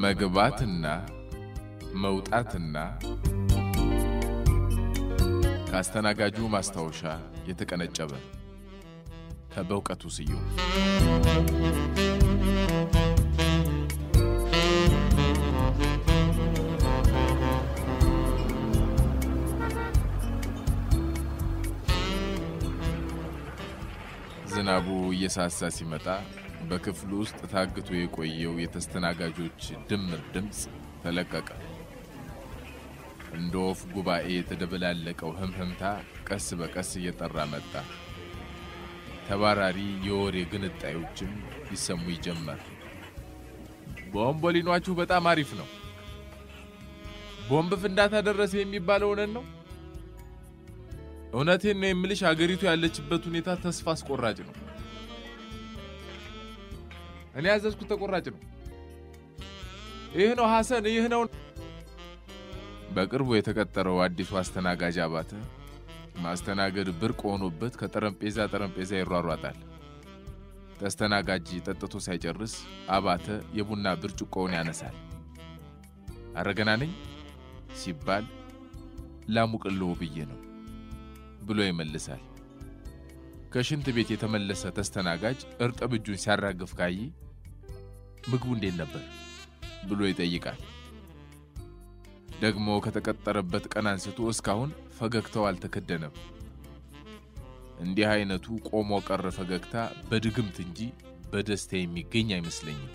መግባትና መውጣትና ከአስተናጋጁ ማስታወሻ የተቀነጨበ ከበእውቀቱ ስዩም ዝናቡ እየሳሳ ሲመጣ በክፍሉ ውስጥ ታግቶ የቆየው የተስተናጋጆች ድምር ድምፅ ተለቀቀ። እንደ ወፍ ጉባኤ የተደበላለቀው ህምህምታ ቀስ በቀስ እየጠራ መጣ። ተባራሪ የወሬ ግንጣዮችም ይሰሙ ይጀመር። ቦምቦሊኗችሁ በጣም አሪፍ ነው። ቦምብ ፍንዳታ ደረሰ የሚባለው እውነት ነው? እውነቴን ነው የምልሽ፣ አገሪቱ ያለችበት ሁኔታ ተስፋ አስቆራጭ ነው። እኔ ያዘዝኩት ተቆራጭ ነው። ይህ ነው ሐሰን፣ ይህ ነው። በቅርቡ የተቀጠረው አዲሱ አስተናጋጅ አባተ ማስተናገድ ብርቅ ሆኖበት ከጠረጴዛ ጠረጴዛ ይሯሯጣል። ተስተናጋጅ ጠጥቶ ሳይጨርስ አባተ የቡና ብርጭቆውን ያነሳል። አረገና ነኝ ሲባል ላሙቅልዎ ብዬ ነው ብሎ ይመልሳል። ከሽንት ቤት የተመለሰ ተስተናጋጅ እርጥብ እጁን ሲያራግፍ ካየ ምግቡ እንዴት ነበር ብሎ ይጠይቃል። ደግሞ ከተቀጠረበት ቀን አንስቶ እስካሁን ፈገግታው አልተከደነም። እንዲህ አይነቱ ቆሞ ቀር ፈገግታ በድግምት እንጂ በደስታ የሚገኝ አይመስለኝም።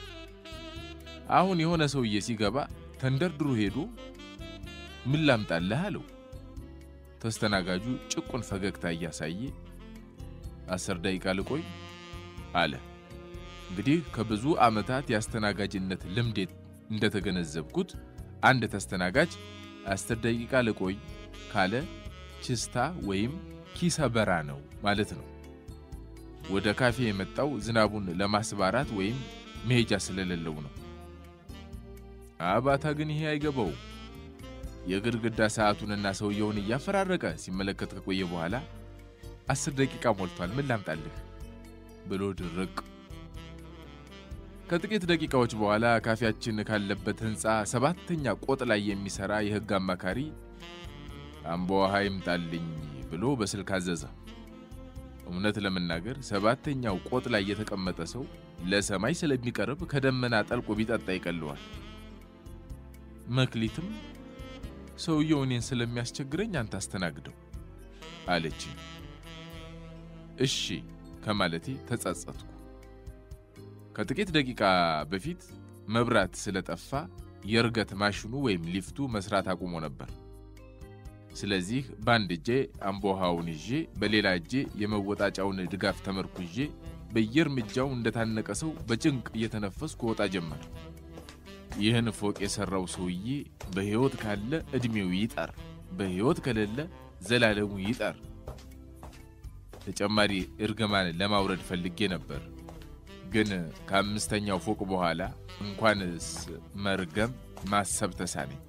አሁን የሆነ ሰውዬ ሲገባ ተንደርድሮ ሄዶ ምን ላምጣልህ አለው። ተስተናጋጁ ጭቁን ፈገግታ እያሳየ አስር ደቂቃ ልቆይ አለ። እንግዲህ ከብዙ ዓመታት የአስተናጋጅነት ልምዴ እንደተገነዘብኩት አንድ ተስተናጋጅ አስር ደቂቃ ልቆይ ካለ ችስታ ወይም ኪሰበራ ነው ማለት ነው። ወደ ካፌ የመጣው ዝናቡን ለማስባራት ወይም መሄጃ ስለሌለው ነው። አባታ ግን ይሄ አይገባውም። የግድግዳ ሰዓቱንና ሰውየውን እያፈራረቀ ሲመለከት ከቆየ በኋላ አስር ደቂቃ ሞልቷል፣ ምን ላምጣልህ ብሎ ድርቅ። ከጥቂት ደቂቃዎች በኋላ ካፌያችን ካለበት ሕንፃ ሰባተኛ ቆጥ ላይ የሚሠራ የሕግ አማካሪ አምቦ ውሃ ይምጣልኝ ብሎ በስልክ አዘዘ። እውነት ለመናገር ሰባተኛው ቆጥ ላይ የተቀመጠ ሰው ለሰማይ ስለሚቀርብ ከደመና ጠልቆ ቢጠጣ ይቀለዋል። መክሊትም ሰውየው እኔን ስለሚያስቸግረኝ አንተ አስተናግደው አለች። እሺ ከማለቴ ተጸጸትኩ። ከጥቂት ደቂቃ በፊት መብራት ስለጠፋ የእርገት ማሽኑ ወይም ሊፍቱ መስራት አቁሞ ነበር። ስለዚህ በአንድ እጄ አምቦሃውን ይዤ በሌላ እጄ የመወጣጫውን ድጋፍ ተመርኩዤ በየእርምጃው እንደታነቀ ሰው በጭንቅ እየተነፈስኩ ወጣ ጀመር። ይህን ፎቅ የሠራው ሰውዬ በሕይወት ካለ ዕድሜው ይጠር፣ በሕይወት ከሌለ ዘላለሙ ይጠር። ተጨማሪ እርግማን ለማውረድ ፈልጌ ነበር፣ ግን ከአምስተኛው ፎቅ በኋላ እንኳንስ መርገም ማሰብ ተሳነኝ።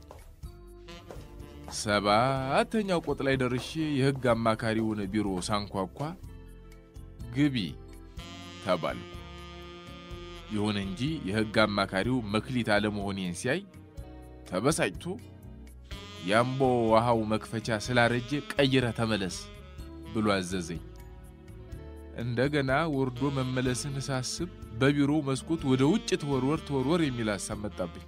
ሰባተኛው ቆጥ ላይ ደርሼ የሕግ አማካሪውን ቢሮ ሳንኳኳ ግቢ ተባልኩ። ይሁን እንጂ የሕግ አማካሪው መክሊት አለመሆኔን ሲያይ ተበሳጭቶ የአምቦ ውሃው መክፈቻ ስላረጀ ቀይረህ ተመለስ ብሎ አዘዘኝ። እንደገና ወርዶ መመለስን ሳስብ በቢሮው መስኮት ወደ ውጭ ተወርወር ተወርወር የሚል ሐሳብ መጣብኝ።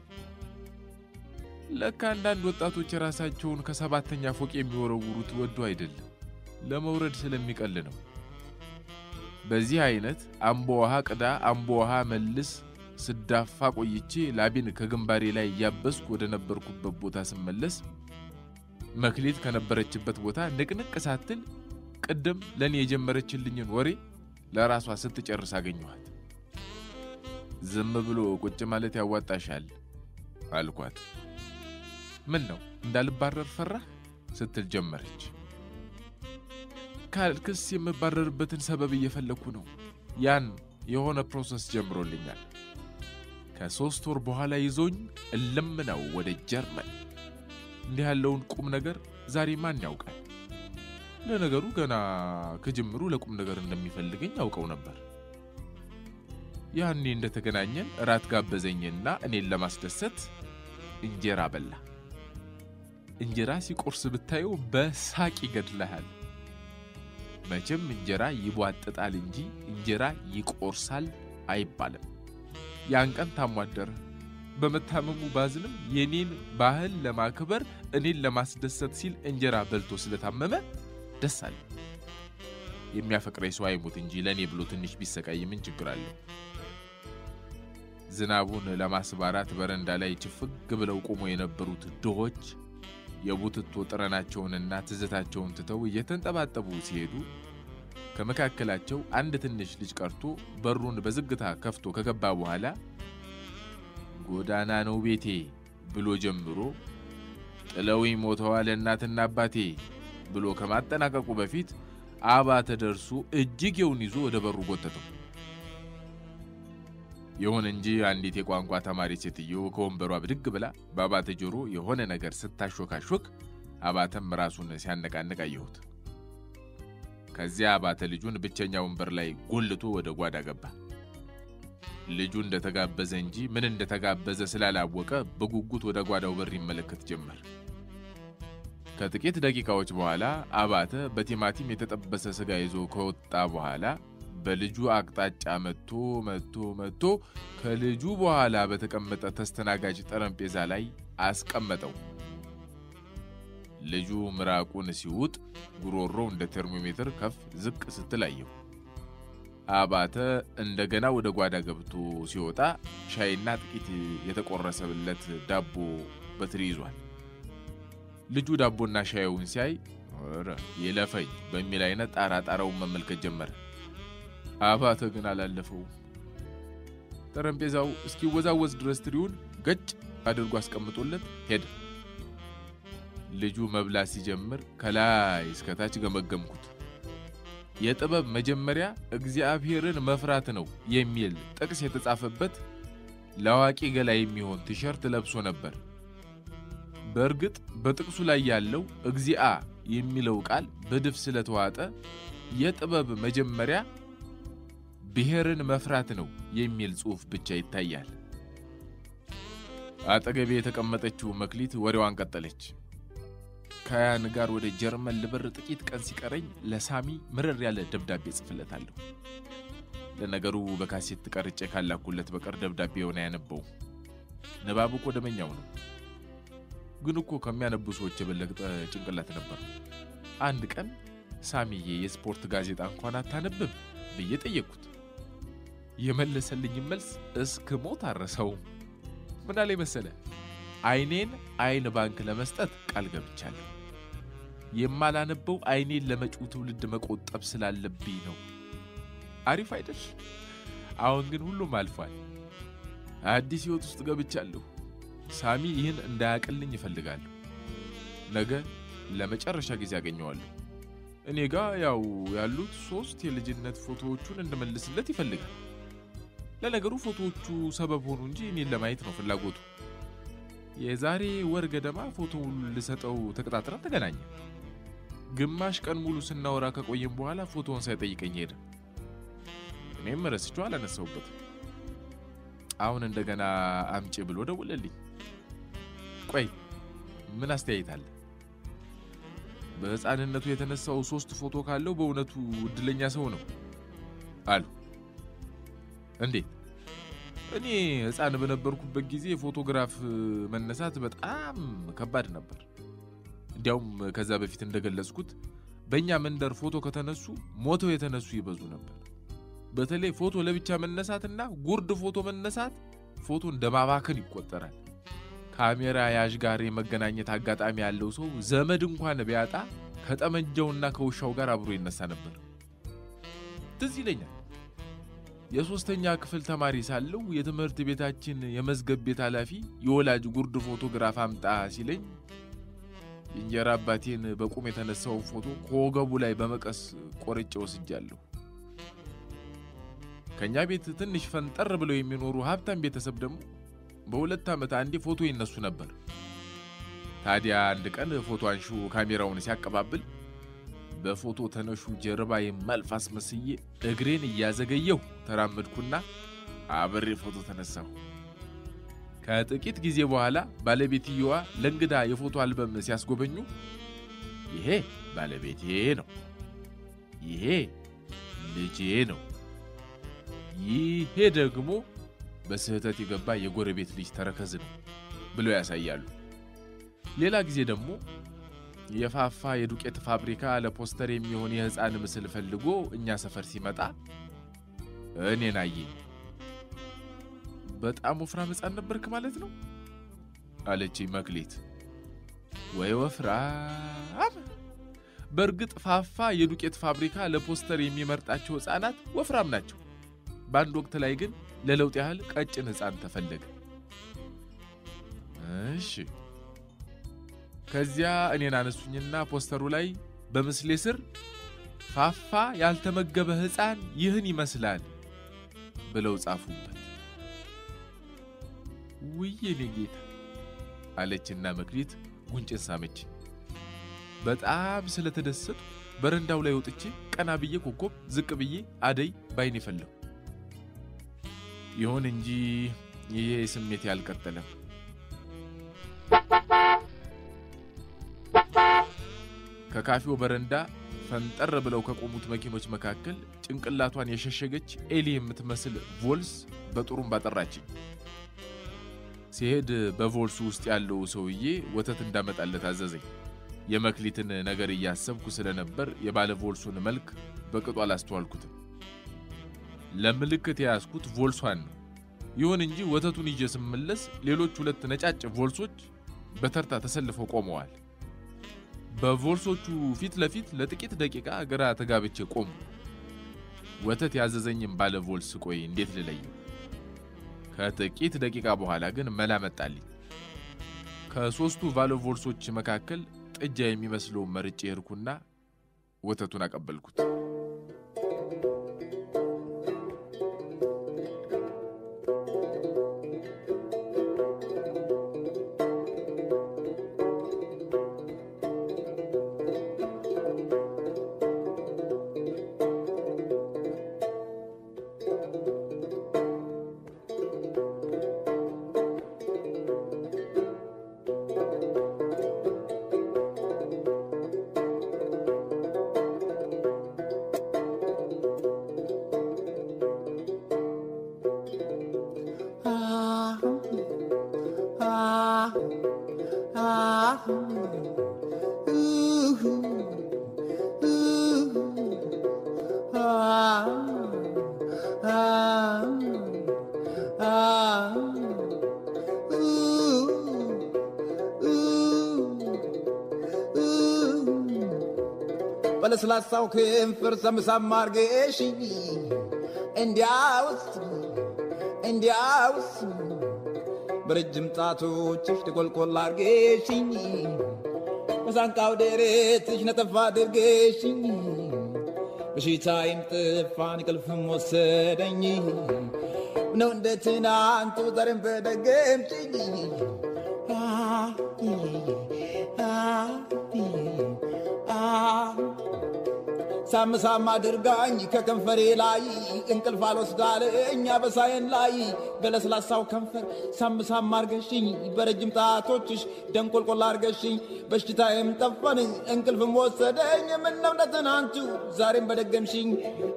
ለካ አንዳንድ ወጣቶች የራሳቸውን ከሰባተኛ ፎቅ የሚወረውሩት ወዶ አይደለም፣ ለመውረድ ስለሚቀል ነው። በዚህ አይነት አምቦ ውሃ ቅዳ አምቦ ውሃ መልስ ስዳፋ ቆይቼ ላቤን ከግንባሬ ላይ እያበስኩ ወደ ነበርኩበት ቦታ ስመለስ መክሊት ከነበረችበት ቦታ ንቅንቅ ሳትል ቅድም ለእኔ የጀመረችልኝን ወሬ ለራሷ ስትጨርስ አገኘኋት። ዝም ብሎ ቁጭ ማለት ያዋጣሻል አልኳት። ምን ነው እንዳልባረር ፈራህ ስትል ጀመረች። ካልክስ የምባረርበትን ሰበብ እየፈለግኩ ነው። ያን የሆነ ፕሮሰስ ጀምሮልኛል። ከሦስት ወር በኋላ ይዞኝ እልም ነው ወደ ጀርመን። እንዲህ ያለውን ቁም ነገር ዛሬ ማን ያውቃል? ለነገሩ ገና ከጅምሩ ለቁም ነገር እንደሚፈልገኝ ያውቀው ነበር። ያኔ እንደተገናኘን እራት ጋበዘኝና እኔን ለማስደሰት እንጀራ በላ። እንጀራ ሲቆርስ ብታየው በሳቅ ይገድልሃል። መቼም እንጀራ ይቧጥጣል እንጂ እንጀራ ይቆርሳል አይባልም። ያን ቀን ታሞ አደረ። በመታመሙ ባዝንም የኔን ባህል ለማክበር እኔን ለማስደሰት ሲል እንጀራ በልቶ ስለታመመ ደስ አለ። የሚያፈቅረኝ ሰው አይሙት እንጂ ለእኔ ብሎ ትንሽ ቢሰቃይ ምን ችግር አለው? ዝናቡን ለማስባራት በረንዳ ላይ ችፍግ ብለው ቆሞ የነበሩት ድሆች የቡትቶ ጥረናቸውንና ትዝታቸውን ትተው እየተንጠባጠቡ ሲሄዱ ከመካከላቸው አንድ ትንሽ ልጅ ቀርቶ በሩን በዝግታ ከፍቶ ከገባ በኋላ ጎዳና ነው ቤቴ ብሎ ጀምሮ ጥለውኝ ሞተዋል እናትና አባቴ ብሎ ከማጠናቀቁ በፊት አባተ ደርሶ እጅጌውን ይዞ ወደ በሩ ጎተተው። ይሁን እንጂ አንዲት የቋንቋ ተማሪ ሴትዮ ከወንበሯ ብድግ ብላ በአባተ ጆሮ የሆነ ነገር ስታሾካሾክ አባተም ራሱን ሲያነቃንቅ አየሁት። ከዚያ አባተ ልጁን ብቸኛ ወንበር ላይ ጎልቶ ወደ ጓዳ ገባ። ልጁ እንደተጋበዘ እንጂ ምን እንደተጋበዘ ስላላወቀ በጉጉት ወደ ጓዳው በር ይመለከት ጀመር። ከጥቂት ደቂቃዎች በኋላ አባተ በቲማቲም የተጠበሰ ስጋ ይዞ ከወጣ በኋላ በልጁ አቅጣጫ መጥቶ መጥቶ መጥቶ ከልጁ በኋላ በተቀመጠ ተስተናጋጅ ጠረጴዛ ላይ አስቀመጠው። ልጁ ምራቁን ሲውጥ ጉሮሮው እንደ ቴርሞሜትር ከፍ ዝቅ ስትል አየሁ። አባተ እንደገና ወደ ጓዳ ገብቶ ሲወጣ ሻይና ጥቂት የተቆረሰለት ዳቦ በትሪ ይዟል። ልጁ ዳቦና ሻዩን ሲያይ ኧረ ይለፈኝ በሚል አይነት ጣራ ጣራውን መመልከት ጀመረ። አባተ ግን አላለፈውም። ጠረጴዛው እስኪወዛወዝ ድረስ ትሪውን ገጭ አድርጎ አስቀምጦለት ሄደ። ልጁ መብላት ሲጀምር ከላይ እስከታች ገመገምኩት። የጥበብ መጀመሪያ እግዚአብሔርን መፍራት ነው የሚል ጥቅስ የተጻፈበት ለአዋቂ ገላ የሚሆን ቲሸርት ለብሶ ነበር። በእርግጥ በጥቅሱ ላይ ያለው እግዚአ የሚለው ቃል በድፍ ስለተዋጠ የጥበብ መጀመሪያ ብሔርን መፍራት ነው የሚል ጽሑፍ ብቻ ይታያል። አጠገቤ የተቀመጠችው መክሊት ወሬዋን ቀጠለች። ከያን ጋር ወደ ጀርመን ልበር ጥቂት ቀን ሲቀረኝ ለሳሚ ምርር ያለ ደብዳቤ ጽፍለታለሁ። ለነገሩ በካሴት ቀርጬ ካላኩለት በቀር ደብዳቤውን አያነበውም። ንባብ እኮ ደመኛው ነው። ግን እኮ ከሚያነቡ ሰዎች የበለጠ ጭንቅላት ነበር። አንድ ቀን ሳሚዬ የስፖርት ጋዜጣ እንኳን አታነብም ብዬ ጠየቅኩት። የመለሰልኝ መልስ እስክ ሞት አረሰውም። ምን አለኝ መሰለ? አይኔን አይን ባንክ ለመስጠት ቃል ገብቻለሁ። የማላነበው አይኔን ለመጪው ትውልድ መቆጠብ ስላለብኝ ነው። አሪፍ አይደል? አሁን ግን ሁሉም አልፏል። አዲስ ሕይወት ውስጥ ገብቻለሁ። ሳሚ ይህን እንዳያቅልኝ ይፈልጋለሁ። ነገ ለመጨረሻ ጊዜ አገኘዋለሁ። እኔ ጋ ያው ያሉት ሶስት የልጅነት ፎቶዎቹን እንድመልስለት ይፈልጋል። ለነገሩ ፎቶዎቹ ሰበብ ሆኑ እንጂ እኔን ለማየት ነው ፍላጎቱ። የዛሬ ወር ገደማ ፎቶውን ልሰጠው ተቀጣጥረን ተገናኘ። ግማሽ ቀን ሙሉ ስናወራ ከቆየም በኋላ ፎቶውን ሳይጠይቀኝ ሄደ። እኔም ረስቼው አላነሳውበትም። አሁን እንደገና አምጪ ብሎ ደውለልኝ። ቆይ ምን አስተያየት አለ? በሕፃንነቱ የተነሳው ሶስት ፎቶ ካለው በእውነቱ እድለኛ ሰው ነው አሉ። እንዴት? እኔ ሕፃን በነበርኩበት ጊዜ ፎቶግራፍ መነሳት በጣም ከባድ ነበር። እንዲያውም ከዛ በፊት እንደገለጽኩት በእኛ መንደር ፎቶ ከተነሱ ሞተው የተነሱ ይበዙ ነበር። በተለይ ፎቶ ለብቻ መነሳትና ጉርድ ፎቶ መነሳት ፎቶ እንደ ማባከን ይቆጠራል። ካሜራ ያዥ ጋር የመገናኘት አጋጣሚ ያለው ሰው ዘመድ እንኳን ቢያጣ ከጠመንጃውና ከውሻው ጋር አብሮ ይነሳ ነበር። ትዝ ይለኛል የሶስተኛ ክፍል ተማሪ ሳለሁ የትምህርት ቤታችን የመዝገብ ቤት ኃላፊ የወላጅ ጉርድ ፎቶግራፍ አምጣ ሲለኝ የእንጀራ አባቴን በቁም የተነሳው ፎቶ ከወገቡ ላይ በመቀስ ቆርጬ ወስጃለሁ። ከእኛ ቤት ትንሽ ፈንጠር ብለው የሚኖሩ ሀብታም ቤተሰብ ደግሞ በሁለት ዓመት አንዴ ፎቶ ይነሱ ነበር። ታዲያ አንድ ቀን ፎቶ አንሺው ካሜራውን ሲያቀባብል በፎቶ ተነሹ ጀርባ የማልፍ አስመስዬ እግሬን እያዘገየሁ ተራመድኩና አብሬ ፎቶ ተነሳሁ። ከጥቂት ጊዜ በኋላ ባለቤትየዋ ለእንግዳ የፎቶ አልበም ሲያስጎበኙ ይሄ ባለቤቴ ነው፣ ይሄ ልጄ ነው፣ ይሄ ደግሞ በስህተት የገባ የጎረቤት ልጅ ተረከዝ ነው ብለው ያሳያሉ። ሌላ ጊዜ ደግሞ የፋፋ የዱቄት ፋብሪካ ለፖስተር የሚሆን የሕፃን ምስል ፈልጎ እኛ ሰፈር ሲመጣ እኔን አየኝ። በጣም ወፍራም ሕፃን ነበርክ ማለት ነው አለችኝ መክሌት። ወይ ወፍራም! በእርግጥ ፋፋ የዱቄት ፋብሪካ ለፖስተር የሚመርጣቸው ሕፃናት ወፍራም ናቸው። በአንድ ወቅት ላይ ግን ለለውጥ ያህል ቀጭን ሕፃን ተፈለገ። እሺ ከዚያ እኔን አነሱኝና ፖስተሩ ላይ በምስሌ ስር ፋፋ ያልተመገበ ሕፃን ይህን ይመስላል ብለው ጻፉበት። ውይ የኔ ጌታ አለችና መክሊት ጉንጭን ሳመች። በጣም ስለተደሰቱ በረንዳው ላይ ወጥቼ ቀና ብዬ ኮከብ፣ ዝቅ ብዬ አደይ ባይን የፈለሁ። ይሁን እንጂ ይሄ ስሜት ያልቀጠለም። ከካፌው በረንዳ ፈንጠር ብለው ከቆሙት መኪኖች መካከል ጭንቅላቷን የሸሸገች ኤሊ የምትመስል ቮልስ በጥሩምባ ጠራችኝ። ሲሄድ በቮልሱ ውስጥ ያለው ሰውዬ ወተት እንዳመጣለት አዘዘኝ። የመክሊትን ነገር እያሰብኩ ስለነበር የባለ ቮልሱን መልክ በቅጡ አላስተዋልኩትም። ለምልክት የያዝኩት ቮልሷን ነው። ይሁን እንጂ ወተቱን ይዤ ስመለስ ሌሎች ሁለት ነጫጭ ቮልሶች በተርታ ተሰልፈው ቆመዋል። በቮልሶቹ ፊት ለፊት ለጥቂት ደቂቃ ግራ ተጋብቼ ቆሙ። ወተት ያዘዘኝም ባለ ቮልስ ቆይ እንዴት ልለየው? ከጥቂት ደቂቃ በኋላ ግን መላ መጣልኝ። ከሦስቱ ባለ ቮልሶች መካከል ጥጃ የሚመስለውን መርጬ ሄድኩና ወተቱን አቀበልኩት። በለስላሳው ከንፈር ሰምሳም አርገሽኝ እንዲያውስ እንዲያውስ በረጅም ጣቶችሽ ተቆልቆል አርገሽኝ በሳንቃው ደረትሽ ነጠፋ አድርገሽኝ በሽታይም ጥፋን እንቅልፍም ወሰደኝ ነው እንደ ትናንቱ ዛሬም በደገምሽኝ ሳም ሳም አድርጋኝ ከከንፈሬ ላይ እንቅልፍ አልወስዳለኝ አበሳዬን ላይ በለስላሳው ከንፈር ሳም ሳም አርገሽኝ በረጅም ጣቶችሽ ደንቆልቆል አርገሽኝ በሽታዬም ጠፋን እንቅልፍም ወሰደኝ ምነው እንደ ትናንቱ ዛሬም በደገምሽኝ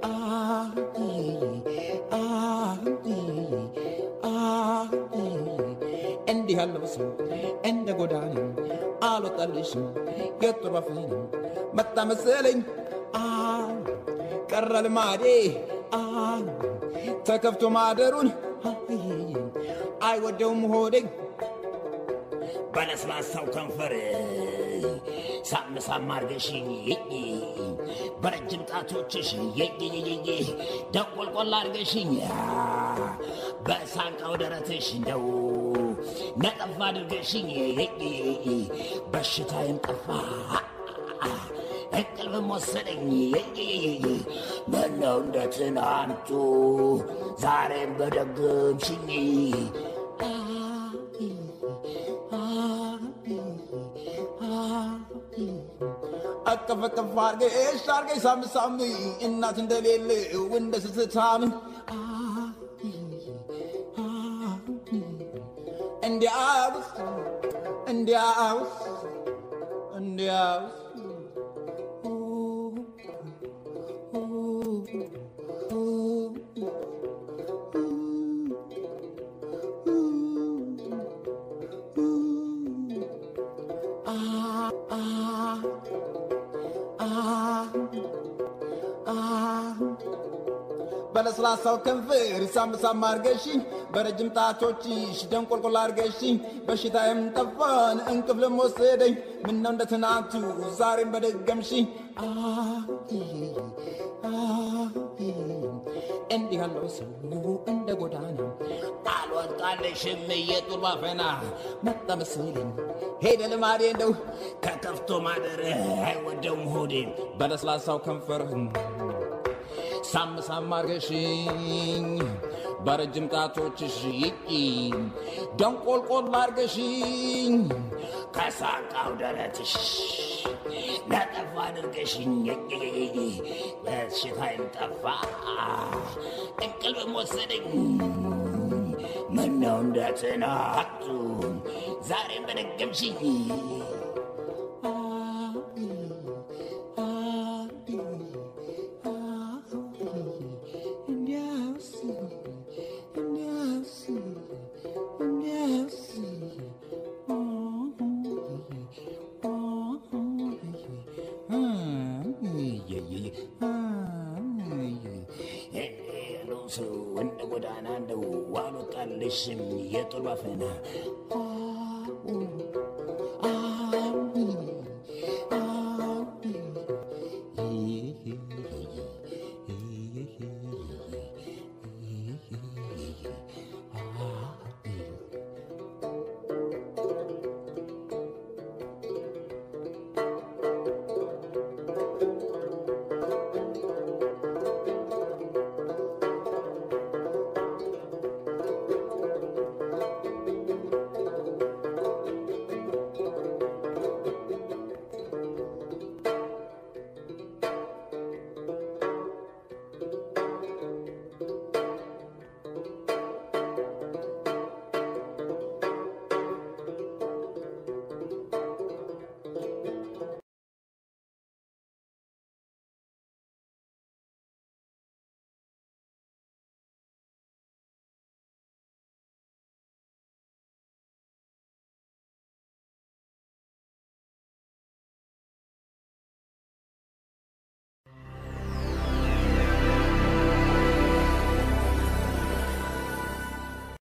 እንዲህ ያለው ሰው እንደ ጎዳና አልወጣልሽም የጥሩ አፍህን መጣ መሰለኝ ቀረ ልማዴ ተከፍቶ ማደሩን አይወደውም ሆዴ በለስላሳው ከንፈር ሳም ሳም አርገሽኝ በረጅም ጣቶችሽ ደቆልቆል አርገሽኝ በሳንቃው ደረትሽ እንደው ነጠፋ አድርገሽኝ በሽታዬም ጠፋ እንቅልፍም ወሰደኝ ምነው እንደ ትናንቱ ዛሬም በደገምሽኝ አቀፍ አቀፍ አርገሽ አርገሽ ሳም ሳም እናት እንደሌለው እንደ ስትታም እንዲያውስ እንዲያውስ እንዲያውስ በለስላሳው ከንፈር ሳም ሳም አርገሽኝ በረጅም ጣቶችሽ ደንቆልቆል አርገሽኝ በሽታዬም ጠፋን እንቅፍ ለመወሰደኝ ምነው እንደ ትናንቱ ዛሬም በደገምሽኝ እንዲህ ያለው ሰው እንደ ጎዳና አልወጣልሽም የጡር ባፈና መጣ መሰለኝ ሄደ ልማዴ እንደው ከከፍቶ ማደር አይወደውም ሆዴ በለስላሳው ከንፈር ሳም ሳም አርገሽኝ በረጅም ጣቶችሽ ይቂ ደንቆልቆል አርገሽኝ ከሳቃው ደረትሽ ነጠፋ አድርገሽኝ በሽታይም ጠፋ እንቅልፍም ወሰደኝ ምነው እንደ ትናንቱ ዛሬም በደገምሽኝ ሰው እንደ ጎዳና እንደው አልወጣልሽም የጡር ባፈና Yeah.